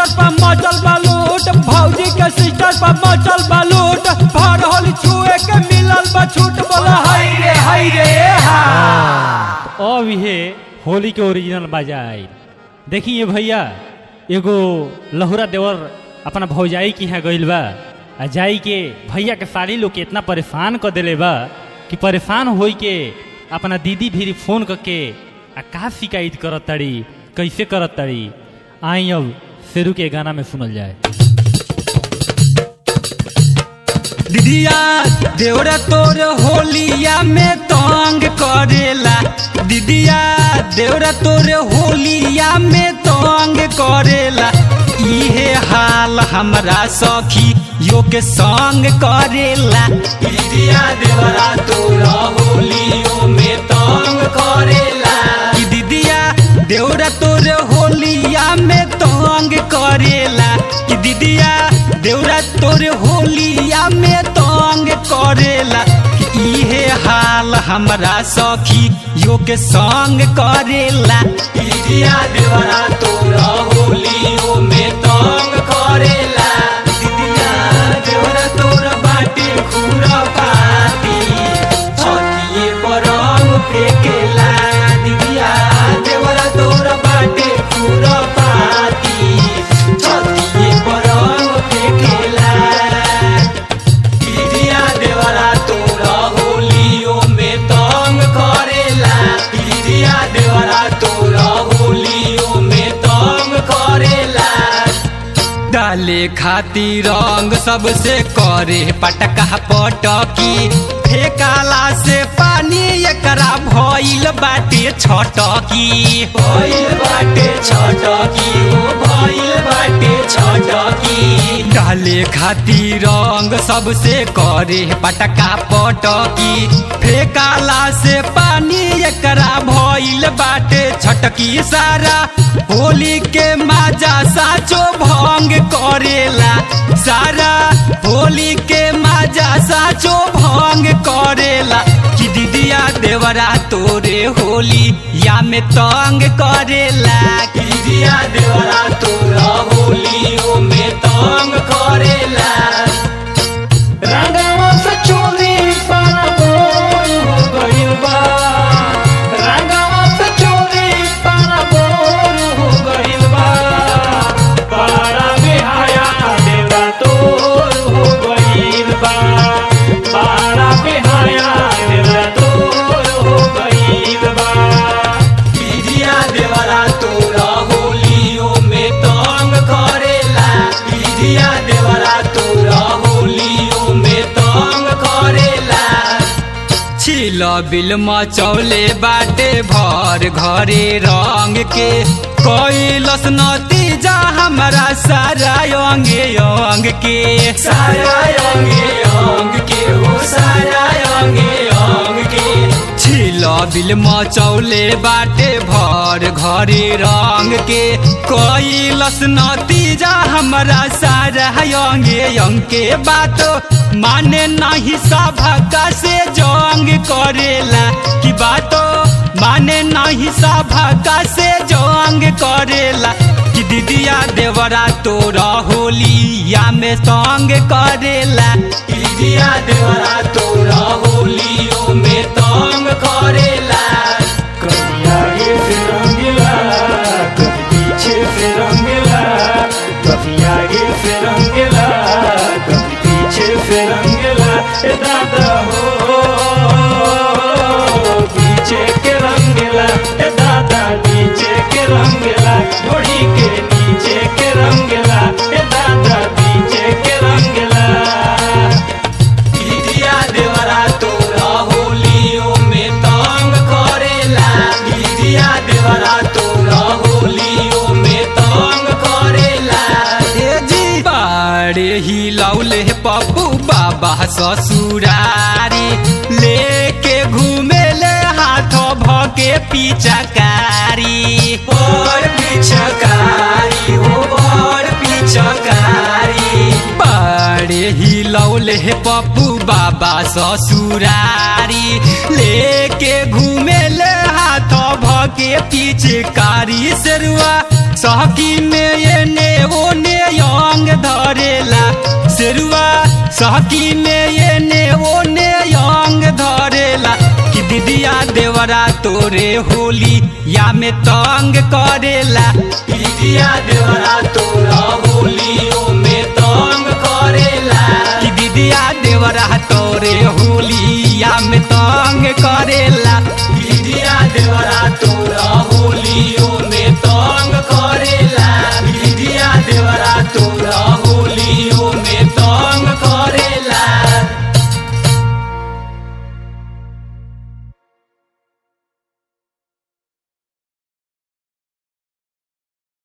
sister पर मचल बलूट भौजी के सिस्टर पर मचल बलूट भर होली छुए के मिलल बा छूट बोला हाय रे हाय रे हा अब ये होली के ओरिजिनल बाजा आई देखिए भैया एगो लहुरा देवर अपना भौजाई के यहाँ गइल बा आ जाई के भैया के साली लोग के इतना परेशान कर देले बा कि परेशान होई के अपना दीदी भी फोन करके आ का शिकायत करत ताड़ी कैसे करत ताड़ी आई अब शेरू के गाना में सुनल जाए दीदिया देवरा तोर होलिया में तंग करेला दीदिया देवरा तोर होलिया में तंग करेला इहे हाल हमरा सखी यो के संग करेला दीदिया देवरा तोर होलियो में तंग करेला कि दीदिया देवरा तोर होलिया में तंग करेला कि दीदिया देवरा तोर होलिया में तंग करेला कि इहे हाल हमरा सखी यो के संग करेला दीदिया देवरा तोर होलियो में तंग करेला दीदिया देवरा तोर बाटे खुरा पाती छतिए पर रंग फेकेला दीदिया देवरा तोर बाटे खुरा पाती छतिए पर रंग फेकेला दीदिया देवरा तोरा होलियो में तंग करेला दीदिया देवरा तोरा होलियो में तंग करेला डाले खातिर रंग सबसे करे पटका पटकी फेकाला से पानी एकरा भइल बाटे छटकी भइल बाटे छटकी ओ भइल बाटे छटकी डाले खातिर रंग सबसे करे पटका पटकी फेकाला से पानी एकरा भइल बाटे छटकी सारा होली के माजा साचो भंग करेला सारा होली के माजा साचो भंग करेला कि दीदिया देवरा तोरे होली या में तंग करेला कि दीदिया देवरा तोरा होलियो में तंग करेला रंगवा से चोली पाना बोल हो गइल बा रंगवा से चोली पाना बोल हो गइल बा पारा बिहाया देवा तोर हो गइल बा पारा बिहाया देवा तोर हो गइल बा दीदिया देवरा तोरा होलियो में तंग करेला दीदिया देवरा तोरा होलियो में तंग करेला छिल बिल मचौले बाटे भर घरे रंग के कैलस नतीजा हमरा सारा अंगे अंग के सारा अंगे अंग के हो सारा अंगे अंग के छिल बिल मचौले बाटे भर घरे रंग के कैलस नतीजा हमरा सारा अंगे अंग के बात माने नहीं सभा से जंग करेला कि बातो माने नहीं सभा से जंग करेला कि दीदिया देवरा तोरा होलिया में संग करेला दीदिया देवरा तोरा होलियो में तंग करेला कभी आगे से रंगीला कभी पीछे से रंगीला कभी आगे से रंगीला कभी पीछे से रंगीला ए दादा हो पीछे के रंगीला ए दादा नीचे के रंगीला घोड़ी के नीचे के रंगीला ए दादा नीचे के रंगीला दीदिया देवरा तोरा होलियो में तंग करेला दीदिया देवरा तोरा होलियो में तंग करेला ए जी बाड़े ही लौले पप्पू बाबा ससुरारी लेके घूमे ले हाथ भके पिचकारी पर पिचकारी हो पर पिचकारी बाड़े ही लौले पप्पू बाबा ससुरारी लेके घूमे ले हाथ भके पिचकारी सेरुआ सहकी में ये ने वो ने अंग धरेला शेरुआ सहकी में ये ने वो ने अंग धरेला कि दीदिया देवरा तोरे होली या में तंग करेला दीदिया देवरा तोरा होलियो में तंग करेला कि दीदिया देवरा तोरे होलिया में तंग करेला दीदिया देवरा तोरा